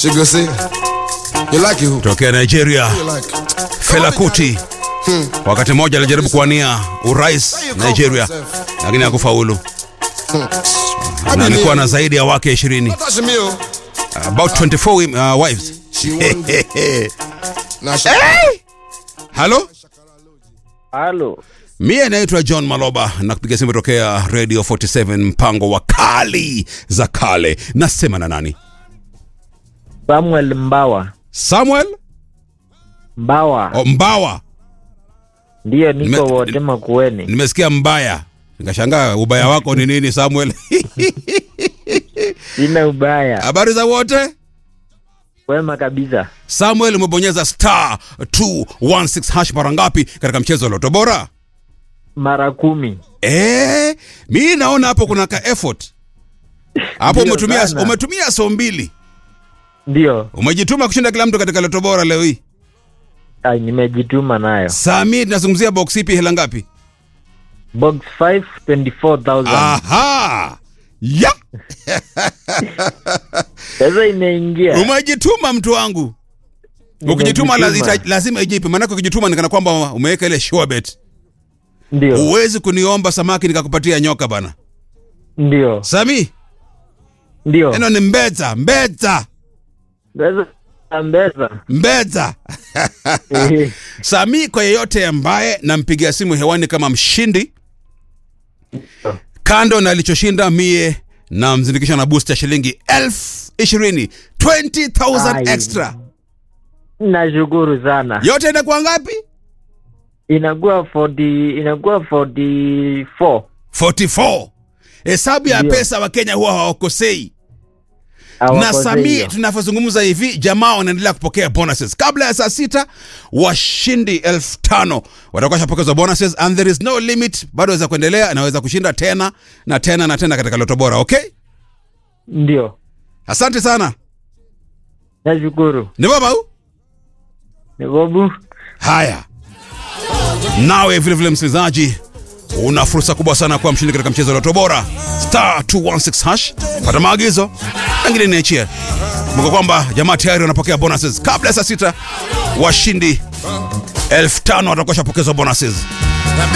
She go say, you like it who? tokea Nigeria, You like Fela Kuti wakati mmoja alijaribu kuwania urais Nigeria, lakini hakufaulu na alikuwa na zaidi ya wake 20 Touch me, oh. about 24 wim- uh, wives. She won't. Now she. Halo, Halo, mie naitwa John Maloba na kupiga simu tokea Radio 47 mpango wa kali za kale. Nasema na nani? Samuel Mbawa. Samuel Mbawa o, Mbawa. ndiyo, niko Nime- wote Makueni. Nimesikia mbaya, nikashangaa ubaya wako ni nini Samuel? Sina ubaya, Habari za wote? wema kabisa. Samuel, umebonyeza star 216 hash mara ngapi katika mchezo wa Loto Bora? Mara kumi. Eh, mi naona hapo kuna ka effort hapo. Ndio Umetumia sana. umetumia so mbili, Ndiyo, umejituma kushinda kila mtu katika Loto Bora leo hii. Ai, nimejituma nayo. Sami, tunazungumzia box ipi, hela ngapi? Box 5 24,000. Aha, ya Sasa imeingia. umejituma mtu wangu. Ukijituma Nimejituma. lazi- lazima ijipe, maanake ukijituma nikana kwamba umeweka ile sure bet. Ndiyo, Huwezi kuniomba samaki nikakupatia nyoka bana. ndiyo, Sami, ndiyo. neno ni mbeza, mbeza, Sasa ambeza. mbeza. Eh, Sami, kwa yeyote ambaye nampigia simu hewani kama mshindi, kando na alichoshinda mie na mzindikisha na boost ya shilingi elfu ishirini 20,000 Ai. extra. Nashukuru sana. Yote inakuwa ngapi? Inakuwa 40, inakuwa 44. 44. Hesabu ya Ndio. pesa wa Kenya huwa hawakosei. na Hawakosei Sami, hiyo. tunavyozungumza hivi, jamaa wanaendelea kupokea bonuses. Kabla ya saa sita, washindi elfu tano watakuwa shapokezwa bonuses and there is no limit. Bado waweza kuendelea, naweza kushinda tena na tena na tena katika Loto Bora. Okay, Ndiyo, asante sana. nashukuru. Ni baba huu? Ni Bobu. Haya, nawe vile vile msikilizaji, una fursa kubwa sana kuwa mshindi katika mchezo wa Loto Bora star 216 hash. Pata maagizo, pengine niachie. Kumbuka kwamba jamaa tayari wanapokea bonuses kabla ya saa sita. Washindi elfu tano watakuwa shapokezwa bonuses.